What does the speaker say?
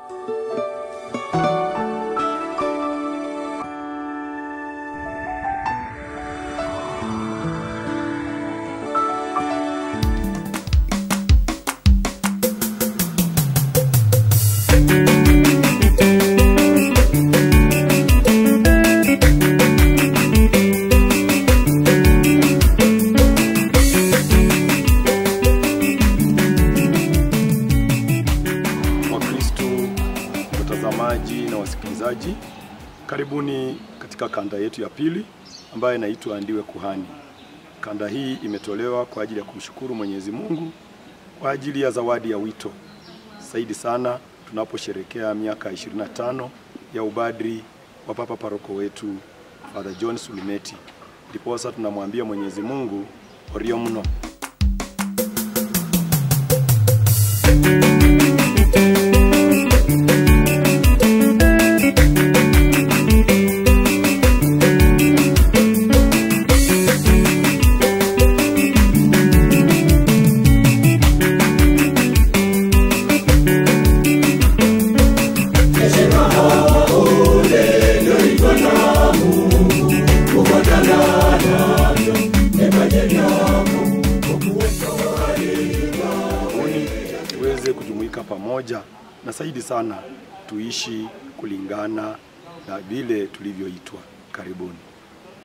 Wakristo, watazamaji na wasikilizaji, karibuni katika kanda yetu ya pili ambayo inaitwa Ndiwe Kuhani. Kanda hii imetolewa kwa ajili ya kumshukuru Mwenyezi Mungu kwa ajili ya zawadi ya wito, zaidi sana tunaposherekea miaka 25 ya ubadri wa Papa Paroko wetu Father John Sulumeti. Ndiposa tunamwambia Mwenyezi Mungu orio mno. Karibuni tuweze kujumuika pamoja na zaidi sana tuishi kulingana na vile tulivyoitwa. Karibuni.